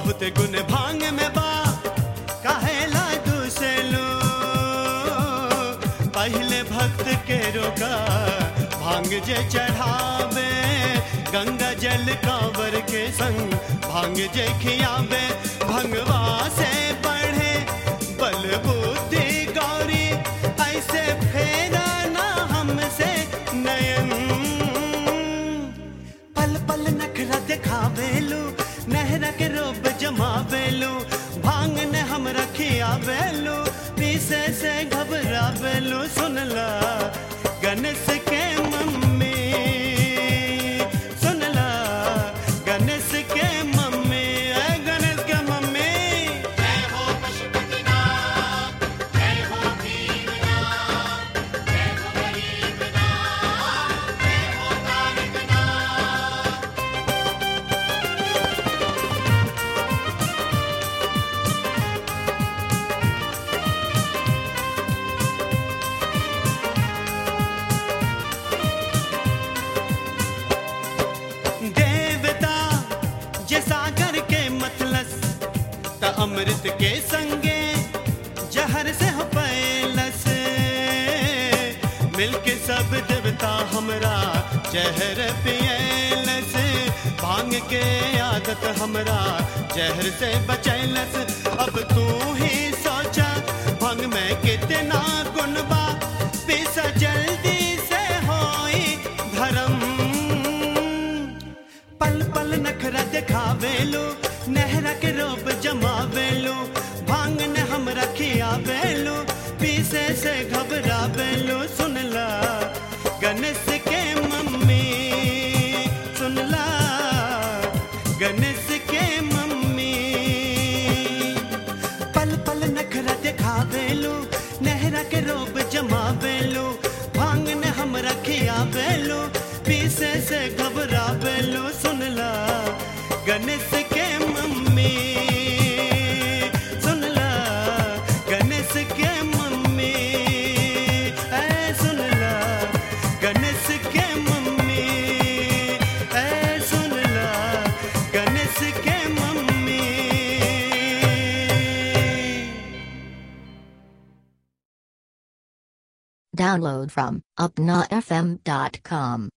बहुत गुण भांग में बा काहेला दूसलो पहले भक्त के रोका भांग जे चढ़ावे गंगा जल कांवर के संग भांग जे खियावे भंगवा से बढ़े बल बुद्धि गौरी ऐसे फेरा ना हमसे नयन पल पल नखरा दिखावेलू नहरा के रोब जमावेलू भांग ने हम रखियावेलू पीसे से घबरावेलू सुनला गणेश के मम्मी सुनला गणेश के मम्मी ऐ गणेश के मम्मी देवता जे सागर के मतलस त अमृत के संगे जहर से हो पैलस मिलके सब देवता हमरा जहर पियलस भांग के आदत हमरा जहर से बचैलस अब तू ही सोचा भांग में कितना गुण बा पीसा जल्दी से होई धर्म पल पल नखरा दिखावेलो नहरा के रोब जमावेलो भांग ने हम रखियावेलो पीसे से घबरावेलो सुनला गणेश के मम्मी सुनला गणेश के मम्मी पल पल नखरा दिखावेलो नहरा के रोब जमावेलो भांग ने हम रखियावेलो पीसे से घबरावेलो सुनला गणेश के मम्मी सुनला गणेश के मम्मी ऐ सुनला गणेश के मम्मी ऐ सुनला गणेश के मम्मी Download from upnafm.com.